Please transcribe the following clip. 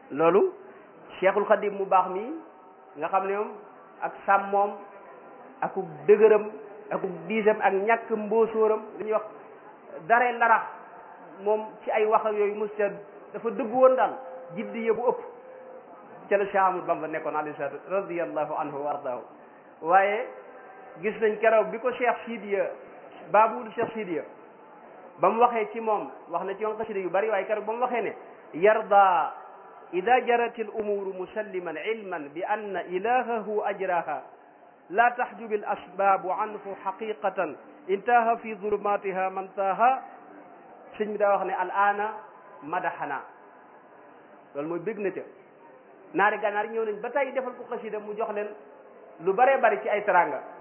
loolu cheikhul xadim mu baax mi nga xam ne moom ak sàmmoom akub dëgëram akub diisam ak ñàkk mbóosóoram li ñuy wax dare larax moom ci ay wax ak yooyu musta dafa dëgg woon daal jiddi yëbu ëpp ca la Cheikh Ahmadou Bamba nekkoon alayhi salaatu radiyallahu anhu wa ardaahu waaye gis nañ keroog bi ko Cheikh Sidiya baabul Cheikh Sidiya ba mu waxee ci moom wax na ci yoon xasida yu bari waaye keroog ba mu waxee ne yarda ida jarat al umuru musalliman ilman bi anna ilahahu ajraha la taxjubi al asbaabu anhu xaqiqatan intaha fi zulumatiha man taha sëñ bi daa wax ne al ana madaxana loolu mooy bég na ca naari gànnaar ñëw nañ ba tey defal ko xasida mu jox leen lu baree bari ci ay teranga